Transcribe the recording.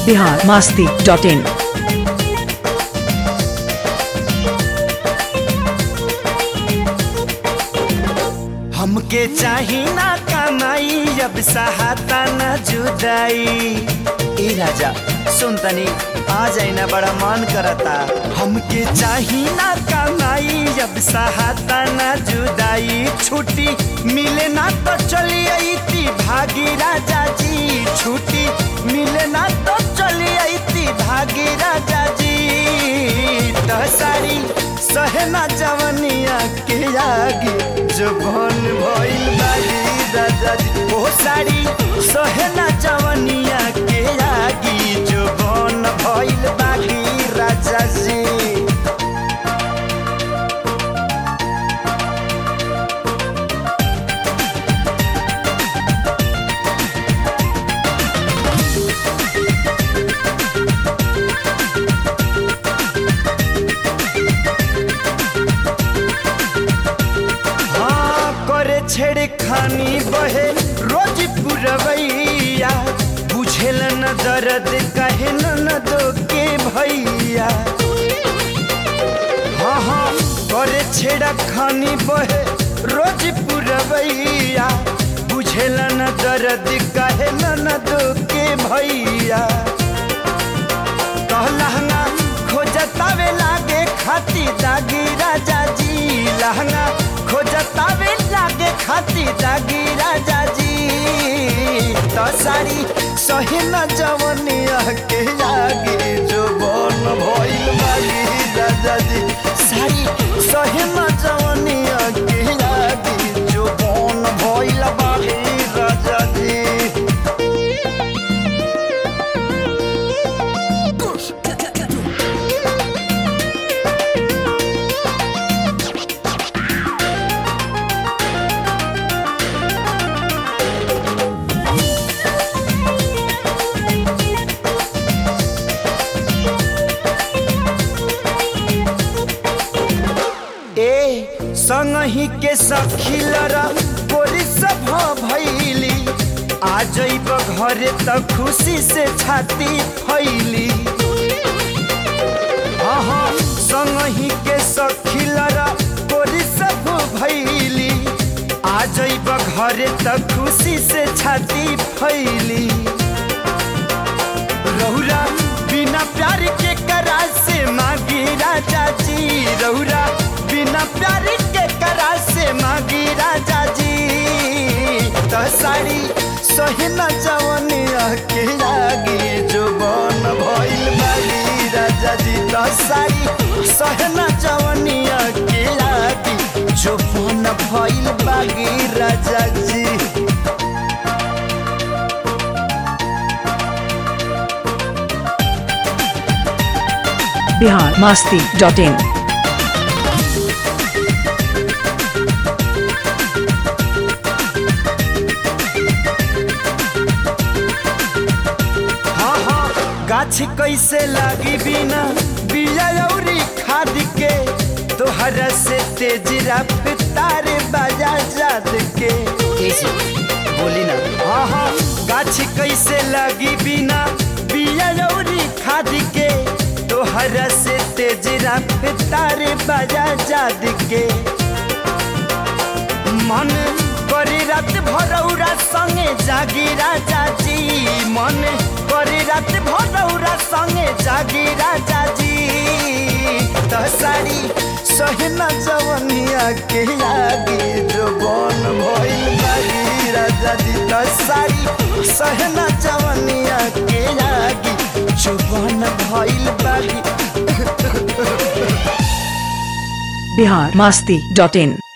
Bihar Masti dot in हमके चाही ना कमाई अब सहाता ना जुदाई ए राजा सुन तनी आ जाई ना बड़ा मन करता हमके चाही ना कमाई अब सहाता ना जुदाई छुट्टी मिले ना तो चली आई भागी राजा जी छुट्टी मिले ना तो चली आई भागी राजा जी तो सारी सहना जवनिया के आगे जबन भइल बारी राजा जी ओ सारी सहना जवनिया के आगे जबन भइल बारी राजा जी हाँ करे छेड़ खानी बहे रोज पुरवैया बुझेल न दर्द कहे न न दो के भैया हाँ हाँ करे छेड़ा खानी बहे रोज पुरवैया बुझेल न दर्द कहे न न दो के भैया कहलहंगा खोजतावे लागे खाती दागी राजा जी लहंगा खोजतावे लागे खाती दागी राजा जी तो सारी सही न जवनिया के लागे जो बन भइल बागी राजा जी सारी सही न जवनिया के लागे जो बन भइल बागी राजा जी ए संगही के सखी लरा बोली सब भैली आ जइब घरे त खुशी से छाती फैली हाँ हाँ संगही के सखी लरा बोली सब भैली आ जइब घरे त खुशी से छाती फैली रहुरा बिना प्यार के करा से मांगी राजा जी रहुरा बिना प्यार के करा से मांगी राजा जी तो सारी सही न जवनिया के लागी जो बन भइल बागी राजा जी तो सारी सही न जवनिया के लागी जो बन भइल बागी राजा जी बिहार मास्ती डॉट इन हाँ हाँ गाछ कैसे लागी बिना बिया अउरी खाद के तोहरा से तेज रफ्तार बाजा जाद के बोली ना हाँ हाँ गाछ कैसे लागी बिना बिया अउरी खाद के तोहरा से तेज रफ्तार बाजा जाद के मन करी रात भरौरा संगे जागी राजा जी मन करी रात भरौरा संगे जागी राजा जी तो सारी सहना जवनिया के लागी जो बन भइल बागी राजा जी तो सारी सहना जवनिया के लागी जो बन भइल बागी बिहार मास्ती डॉट इन